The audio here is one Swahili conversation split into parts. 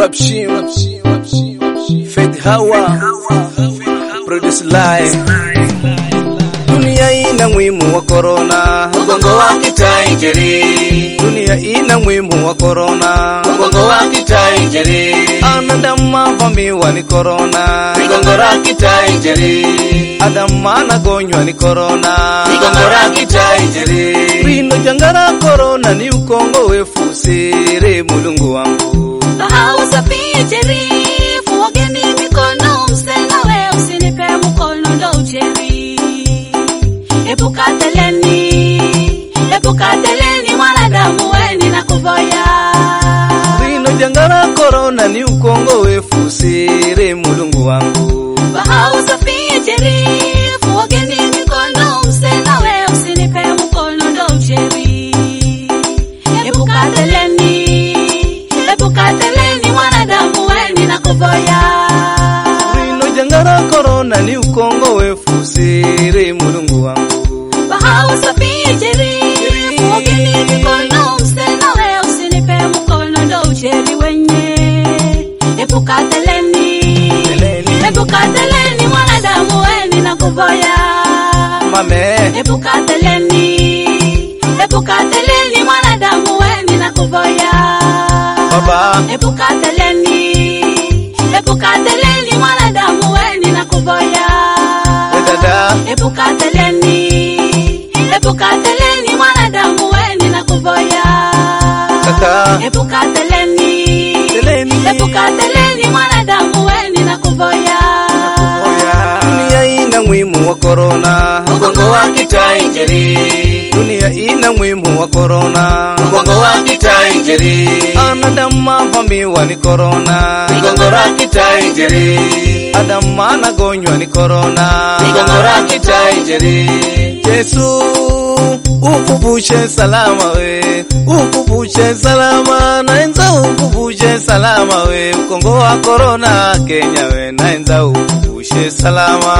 Rapshim, Faith Hawa, Produce Live. Dunia ina mwimu wa korona, Ugongo wa kitainjeri, dunia ina mwimu wa korona, ugongo wa kitainjeri, anadamu avamiwa ni korona, ugongo la kitainjeri, adamu anagonywa ni korona, ugongo la kitainjeri, rino janga la korona ni ukongo wefu siri mulungu wangu Hausafie jerifu wageni mikono msenawe usinipe mkono ndo ujeri epuka teleni epuka teleni mwanadamu weni na kuvoya rino janga la korona ni ukongo wefu siri mulungu wangu Hausafie jerifu wageni mikono msenawe usinipe mkono ndo ujeri epuka teleni epuka teleni mwanadamu weni na kuvoya rino janga la korona ni ukongo wefu siri mulungu wangu Hausafie jerifu wageni mikono msenawe usinipe mkono ndo ujeri wenye epuka teleni Teleni. epuka teleni mwanadamu weni na kuvoya mame epuka teleni epuka teleni mwanadamu weni na kuvoya baba epuka teleni epuka teleni mwanadamu weni na kuvoya we dada epuka teleni epuka teleni mwanadamu weni na kuvoya kaka epuka teleni Teleni. epuka teleni mwanadamu weni na kuvoya Oya. dunia ina mwimu wa korona ugongo wa kitainjeri, dunia ina mwimu wa korona ugongo wa kitainjeri, anadamu avamiwa ni korona ugongo la kitainjeri, adamu anagonywa ni korona ugongo la kitainjeri, yesu ufufushe salama we ufufushe salama naenza ufufushe salama we ukongo wa korona kenya we naenza ufufushe salama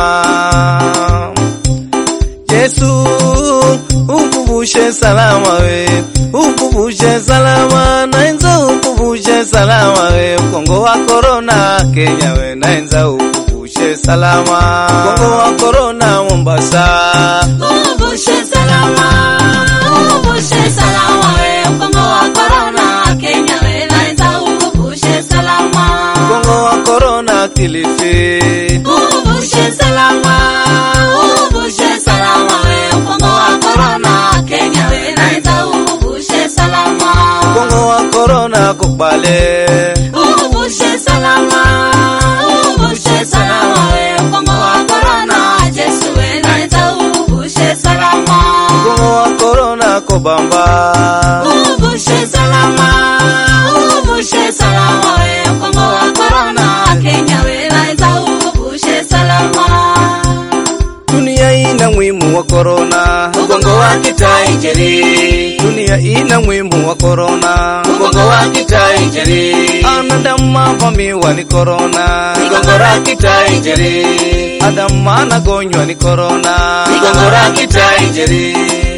yesu ufufushe salama we ufufushe salama naenza ufufushe salama we ukongo wa korona kenya we naenza ufufushe salama ukongo wa korona mombasa Uvushe salama, uvushe salama we ukongo wa korona Kenya we naenza uvushe salama. ukongo wa korona kilifi Uvushe salama, uvushe salama we ukongo wa korona Kenya we naenza uvushe salama. ukongo wa korona kubale Uvushe salama, uvushe salama we ukongo wa korona Jesu we naenza uvushe salama. ukongo wa korona kobamba Uvushe salama, uvushe salama we ukongo wa korona Kenya we naenza uvushe salama. dunia ina mwimu wa korona ugongo wa kitainjeri, dunia ina mwimu wa korona ugongo wa kitainjeri, anadamu avamiwa ni korona ugongo la kitainjeri, adamu anagonywa ni korona ugongo la kitainjeri,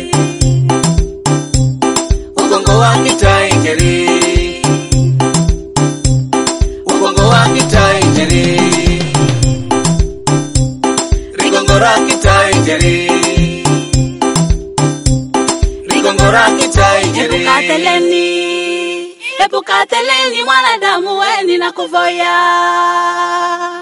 ugongo wa kitainjeri, ugongo wa kitainjeri, rigongo la kitainjeri, rigongo la kitainjeri. Epuka teleni, epuka teleni mwanadamu weni na kuvoya.